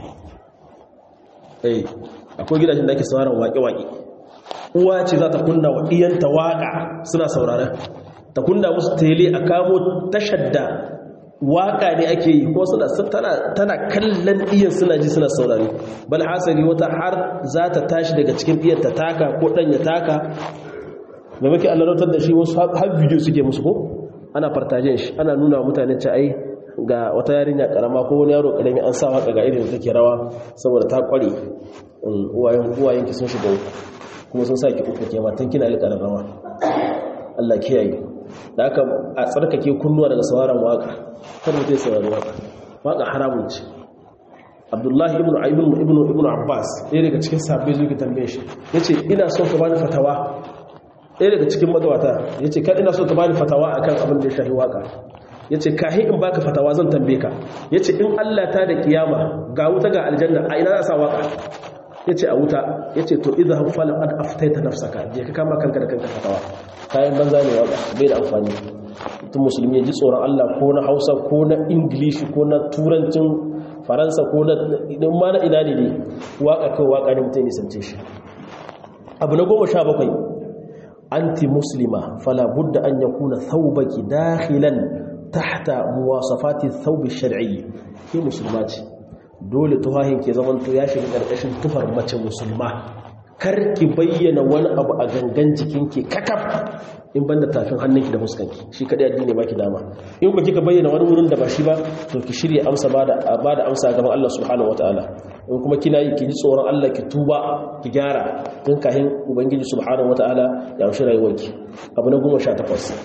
eh akwai gidajen da ake sauraron waƙe-waƙe uwa ce za ta kunna wa ɗiyanta waƙa suna sauraren ta kunna musu tele a kamo tashar da waka ne ake yi ko suna tana kallon iyan suna ji suna saurari bal hasari wata har za ta tashi daga cikin iyan ta taka ko dan ya taka da muke allarautar da shi wasu har bidiyo suke musu ko ana fartajen shi ana nuna wa mutane ce ai ga wata yarinya karama ko wani yaro karami an sa waka ga irin da take rawa saboda ta kware uwayen uwayen ki sun shiga kuma sun sa ki uku ke matan kina alƙarar rawa Allah kiyaye da aka a tsarkake kunnuwa daga sauraron waka kar mutum saurari waka waka haramun ce abdullahi ibn ibn ibn ibn abbas ɗaya daga cikin sabbai zuwa tambaye shi yace ina so ka bani fatawa ɗaya daga cikin magawata yace kan ina so ka bani fatawa akan abin da ya shafi waka yace kahi in baka fatawa zan tambaye ka yace in Allah ta da kiyama ga wuta ga aljanna a ina za sa waka yace a wuta yace to idha fala qad aftaita nafsaka je ka kama kanka da kanka fatawa kayan banza ne waka bai da amfani mutum musulmi ya ji tsoron Allah ko na Hausa ko na Ingilishi ko na turancin Faransa ko na idan ma na ina ne ne waka kai waka ne mutum ya sance shi abu na goma sha bakwai anti muslima fala budda an yakuna thawbaki dakhilan tahta muwasafati thawb ash-shar'i ke musulma ce dole tuhahin ke zaman to ya shiga karkashin tufar mace musulma kar ki bayyana wani abu a gangan jikinki kakaf in banda tafin hannunki da fuskanki shi kadai addini baki dama in ba kika bayyana wani wurin da ba shi ba to ki shirye amsa bada bada amsa gaban Allah subhanahu wataala in kuma kina yi ki ji tsoron Allah ki tuba ki gyara tun kahin ubangiji subhanahu wataala ya amshi rayuwarki abu na 18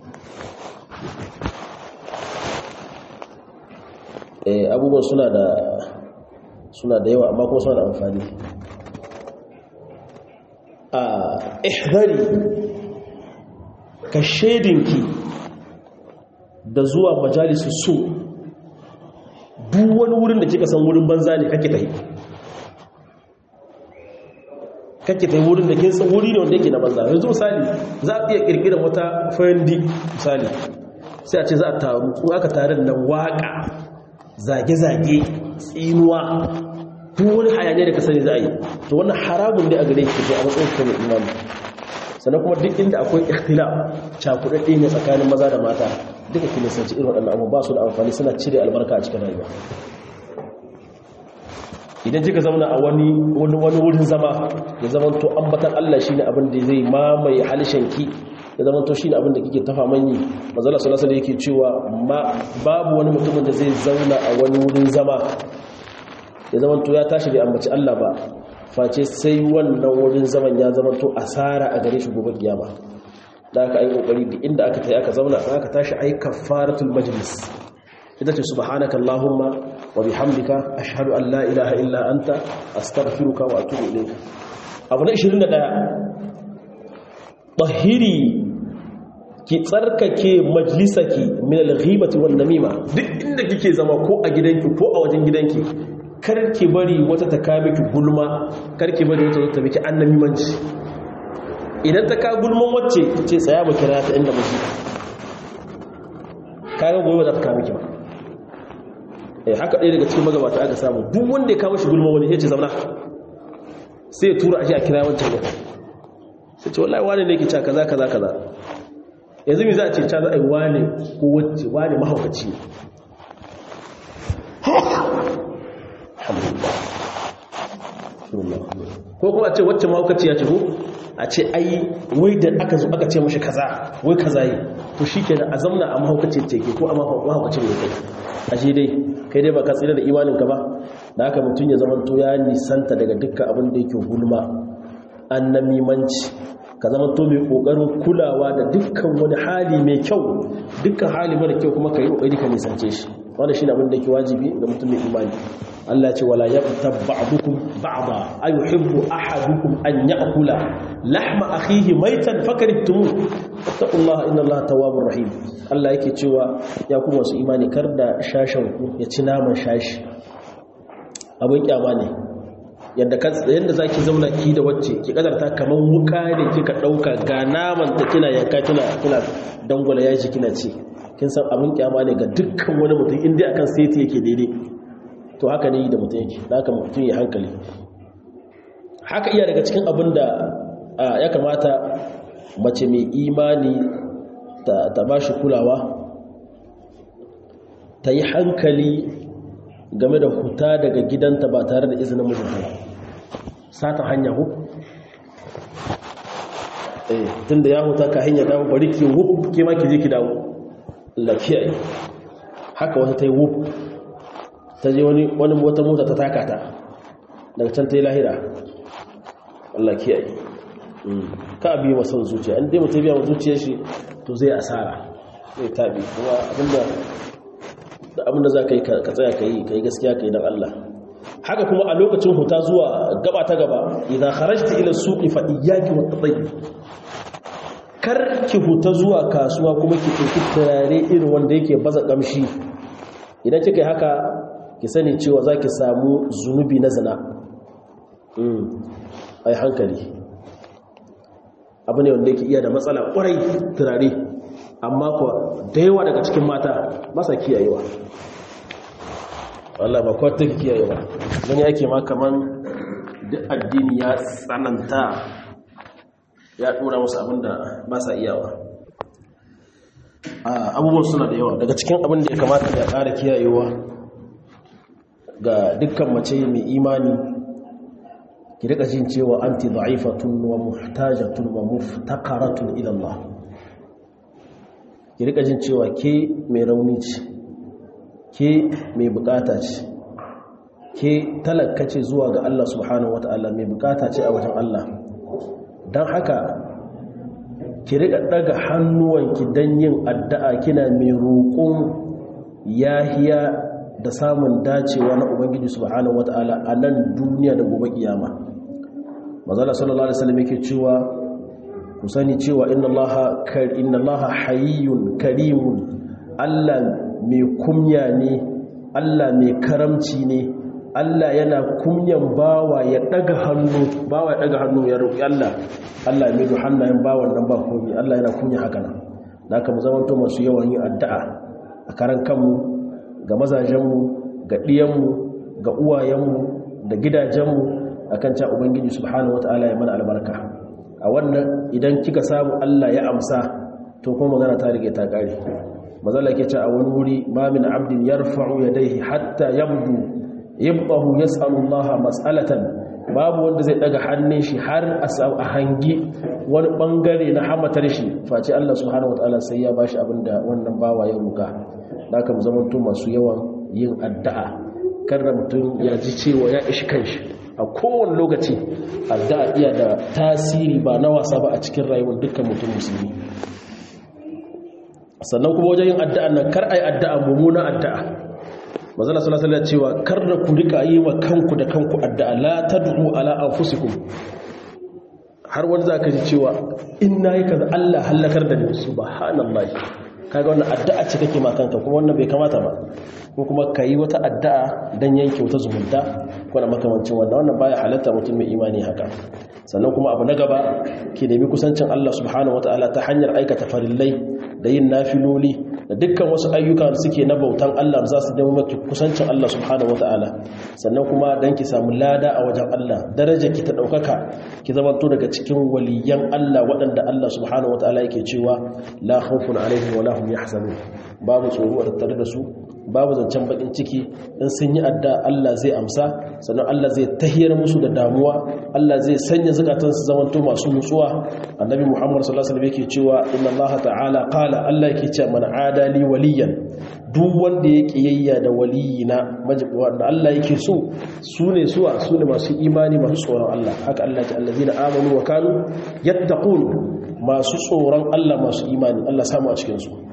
eh abubuwan suna da suna da yawa amma kuma suna da amfani a ihdari ka shedinki da zuwa majalisu su duk wani wurin da kika san wurin banza ne kake tahi kake tahi wurin da kin san wuri ne wanda yake na banza yanzu misali za a iya kirkirar wata fayandi misali sai a ce za a taru in aka tarin nan waka zage-zage tsinuwa duk wani hayaniya da ka sani za a yi to wannan haramun ne a gare ki to a matsayin ka ne imani sannan kuma duk inda akwai ikhtila cakudadde ne tsakanin maza da mata duka ki nisanci irin waɗannan abubuwa ba su da amfani suna cire albarka a cikin rayuwa idan kika zauna a wani wani wurin zama ya zama to ambatan Allah shine abin da zai mamaye halishanki ya zama to shine abin da kike tafa manyi manzala sallallahu alaihi yake cewa babu wani mutumin da zai zauna a wani wurin zama ya zama to ya tashi bai ambaci Allah ba face sai wannan wurin zaman ya zama to asara a gare shi gobe kiyama da aka yi kokari da inda aka tayi aka zauna aka tashi ayi kafaratul majlis ita ce subhanaka allahumma wa bihamdika ashhadu an la ilaha illa anta astaghfiruka wa atubu ilayka abu na 21 tahiri ki tsarkake majlisaki min al-ghibati wan namima duk inda kike zama ko a gidanki ko a wajen gidanki karki bari wata ta ka miki gulma karki bari wata ta miki annamimanci idan ta ka gulman wacce ce tsaya mu kira ta inda muke kaga gobe za ta ka miki ba eh haka ɗaya daga cikin magabata aka samu duk wanda ya kawo shi gulman wani ya ce zauna sai ya tura aje a kira wancan ne sai ce wallahi wani ne yake cewa kaza kaza kaza yanzu mi za a ce ca za a yi wane ko wacce wane mahaukaci ne ko kuma a ce wacce mahaukaci ya ce ko a ce ai wai da aka zo aka ce mashi kaza wai kaza yi to shi ke da a zamna a mahaukaci ce ke ko a mahaukaci ne kai a shi dai kai dai ba ka tsira da imaninka ba da haka mutum ya zama to ya nisanta daga dukkan abin da yake gulma an namimanci ka zama to mai kokarin kulawa da dukkan wani hali mai kyau dukkan hali mara kyau kuma ka yi kokari ka nisance shi wanda shi ne abin da ke wajibi ga mutum mai imani Allah ya ce wala yaqtab ba'dukum ba'da ayuhibbu ahadukum an ya'kula lahma akhihi maytan fakaritumu taqullaha innallaha tawwabur rahim Allah yake cewa ya kuma wasu imani kar da shashan ku ya ci naman shashi abin kyama ne yadda yadda zaki zauna ki da wacce ki kadarta kaman wuka ne kika dauka ga naman ta kina yanka kina kina dangwala yaji kina ci kin san abin kyama ne ga dukkan wani mutum inda akan seti yake daidai to haka ne da mutum yake da haka mutum ya hankali haka iya daga cikin abin da ya kamata mace mai imani ta ba shi kulawa ta yi hankali game da huta daga gidanta ba tare da izinin mijinta sata hanya hu eh tunda ya huta ka hanya dawo bari ki wuf ke ma ki je ki dawo lafiya haka wata ta yi wuf ta je wani wani wata mota ta taka ta daga can ta yi lahira Allah kiyaye ka bi masa zuciya in dai mutum biya zuciyar shi to zai asara zai tabi kuma abinda da abinda za ka yi ka tsaya ka yi ka yi gaskiya ka yi don Allah haka kuma a lokacin huta zuwa gaba ta gaba idan kharajta ila suqi fa iyyaki wa tatayyib kar ki huta zuwa kasuwa kuma ki ɗauki turare irin wanda yake baza kamshi idan kika yi haka ki sani cewa za ki samu zunubi na zina ai hankali abu ne wanda yake iya da matsala kwarai turare amma kuwa da yawa daga cikin mata masa kiyayewa Allah ba kwata take kiyayewa wani yake ma kaman duk addini ya tsananta ya dora musu abinda ba sa iyawa abubuwan suna da yawa daga cikin abin da ya kamata ya ƙara kiyayewa ga dukkan mace mai imani ki rika jin cewa anti da'ifatun wa muhtajatun wa muftaqaratun ila Allah ki rika jin cewa ke mai rauni ce ke mai bukata ce ke talaka ce zuwa ga Allah subhanahu wataala mai bukata ce a wajen Allah dan haka ki rika daga hannuwanki dan yin addu'a kina mai roƙon yahiya da samun dacewa na ubangiji subhanahu wataala a nan duniya da gobe kiyama manzala sallallahu alaihi wasallam yake cewa ku sani cewa inna allaha kar inna allaha hayyun karimun Allah mai kumya ne Allah mai karamci ne Allah yana kumyan bawa ya daga hannu bawa ya daga hannu ya roki Allah Allah ya mido hannayen bawan nan ba komai Allah yana kunya haka nan da haka mu zamanto masu yawan yin addu'a a karan kanmu ga mazajenmu ga ɗiyanmu ga uwayenmu da gidajenmu a kan can ubangiji subhanahu wata'ala ya mana albarka a wannan idan kika samu allah ya amsa to kuma magana ta rige ta ƙare mazala ke ce a wani wuri ma min abdin yarfa'u yadayhi hatta yabdu yabdahu yas'alu allah mas'alatan babu wanda zai daga hannun shi har a hangi wani bangare na hamatar shi face allah subhanahu wata'ala sai ya bashi abinda wannan bawa ya ruka da aka zamanto masu yawan yin addu'a karra mutum ya ji cewa ya ishi kanshi a kowane lokaci addu'a iya da tasiri ba na wasa ba a cikin rayuwar dukkan mutum musulmi sannan kuma wajen yin addu'a nan kar a yi addu'a mummuna addu'a manzala sallallahu alaihi cewa kar da ku rika yi wa kanku da kanku addu'a la tad'u ala anfusikum har wani zaka ji cewa in nayi kaza Allah halakar da ni subhanallahi kaga wannan addu'a ce kake ma kanka kuma wannan bai kamata ba ko kuma kayi wata addu'a dan yanke wata zumunta ko na makamancin wannan wannan baya halatta mutum mai imani haka sannan kuma abu na gaba ki nemi kusancin Allah subhanahu wataala ta hanyar aikata farillai da yin nafiloli da dukkan wasu ayyuka da suke na bautan Allah za su nemi maki kusancin Allah subhanahu wataala sannan kuma dan ki samu lada a wajen Allah daraja ki ta daukaka ki zamanto daga cikin waliyan Allah waɗanda Allah subhanahu wataala yake cewa la khawfun alaihim wa la hum yahzanun babu tsoro a tattare da su babu zancen bakin ciki in sun yi adda Allah zai amsa sannan Allah zai tahiyar musu da damuwa Allah zai sanya zakatan su zamanto masu nutsuwa annabi Muhammad sallallahu alaihi wasallam yake cewa inna Allah ta'ala qala Allah yake cewa man adali waliyan duk wanda ya kiyayya da waliyina wanda Allah yake so sune suwa sune masu imani masu tsoron Allah haka Allah ta allazina amanu wa kanu yattaqun masu tsoron Allah masu imani Allah samu a cikin su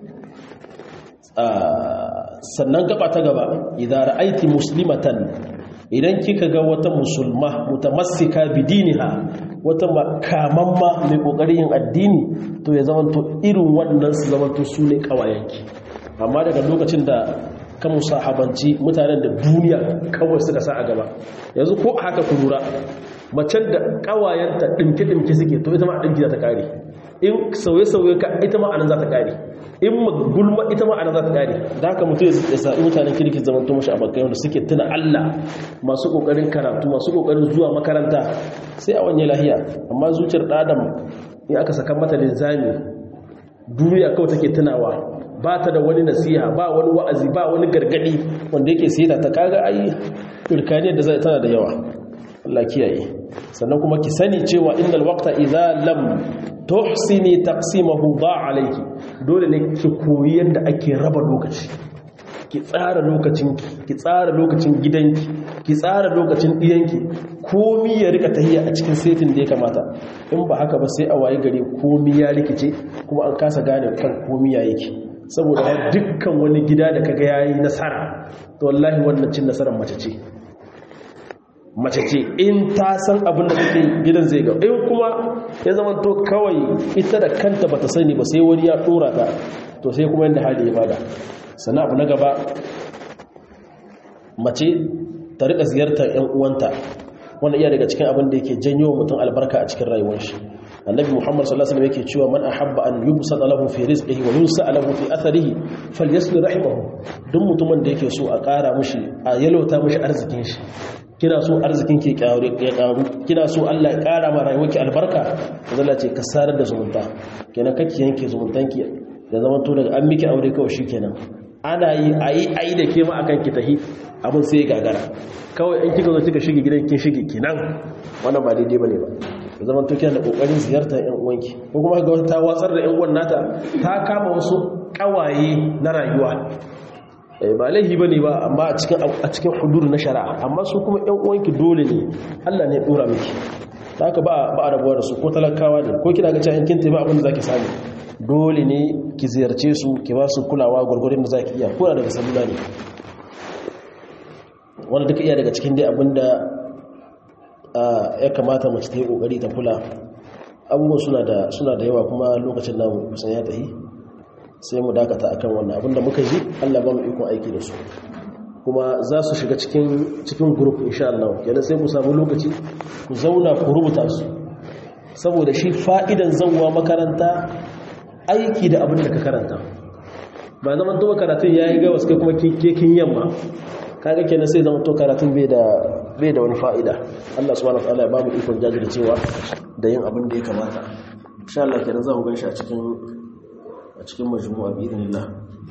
sannan gaba ta gaba idan ra'aiti muslimatan idan kika ga wata musulma mutamassika bidiniha wata makamamma mai kokarin yin addini to ya zamanto irin wannan su zamanto su ne kawayenki amma daga lokacin da ka musahabanci mutanen da duniya kawai suka sa a gaba yanzu ko haka ku lura macen da kawayenta dinke-dinke suke to ita ma dinki za ta kare in sauye-sauye ka ita ma anan za ta kare in gulma ita ma anan za ta kare da haka mutum ya sa'i mutanen kirki zaman to mashi abokai wanda suke tuna Allah masu kokarin karatu masu kokarin zuwa makaranta sai a wanye lahiya amma zuciyar ɗadam in aka saka mata linzami duniya kawai take tunawa ba ta da wani nasiha ba wani wa'azi ba wani gargadi wanda yake sai ta kaga ai turkaniyar da zai tana da yawa Allah kiyaye sannan kuma ki sani cewa innal waqta idza lam tuhsini taqsimahu da alayki dole ne ki koyi yadda ake raba lokaci ki tsara lokacinki ki tsara lokacin gidanki ki tsara lokacin diyanki komi ya rika tahiya a cikin setin da ya kamata in ba haka ba sai a waye gare komi ya rikice kuma an kasa gane kan komi ya yake saboda dukkan wani gida da kaga yayi nasara to wallahi wannan cin nasarar mace ce mace ce in ta san abin da take gidan zai ga in kuma ya zama to kawai ita da kanta bata sani ba sai wani ya dora ta to sai kuma yanda hali ya bada sannan abu na gaba mace ta rika ziyartar yan uwanta wannan iya daga cikin abin da yake janyo mutum albarka a cikin rayuwar shi annabi muhammad sallallahu alaihi wasallam yake cewa man ahabba an yubsata lahu fi rizqihi wa yunsa lahu fi atharihi falyasli rahimahu duk mutumin da yake so a ƙara mushi a yalota mushi arzikin shi kina so arzikin ke karu ya karu kina so Allah ya ƙara ma rayuwarki albarka Allah ce ka sarar da zumunta kenan kake yanke zumuntanki da zaman to daga an miki aure kawai shikenan ana yi ayi ayi da ke ma akan ki tahi abin sai gagara kawai in kika zo kika shige gidan kin shige kenan wannan ba daidai bane ba da zaman to kina da kokarin ziyartar ƴan uwanki ko kuma ga ta watsar da ƴan uwan nata ta kama wasu kawaye na rayuwa ba laihi bane ba amma a cikin a cikin hudur na shari'a amma su kuma ƴan uwanki dole ne Allah ne ya dora miki haka ba ba rabuwa da su ko talakawa ne ko kina ga cewa kin tafi abin da zaki samu dole ne ki ziyarce su ki ba su kulawa gurgurin da zaki iya ko daga salula ne wanda duka iya daga cikin dai abinda ya kamata mace ta yi kokari ta kula abubuwan suna da suna da yawa kuma lokacin namu kusan ya tafi sai mu dakata akan wannan abinda muka ji Allah ba mu ikon aiki da su kuma za su shiga cikin cikin group insha Allah kenan sai ku samu lokaci ku zauna ku rubuta su saboda shi fa'idan zawwa makaranta aiki da abin da ka karanta ba zaman to karatun yayi ga wasu kuma kekin yamma kaga kenan sai zaman to karatun bai da bai da wani fa'ida Allah subhanahu wa ta'ala ya ba mu ikon jajircewa da yin abin da ya kamata insha Allah kenan za mu gan shi a cikin a cikin majmu'a bi idnillah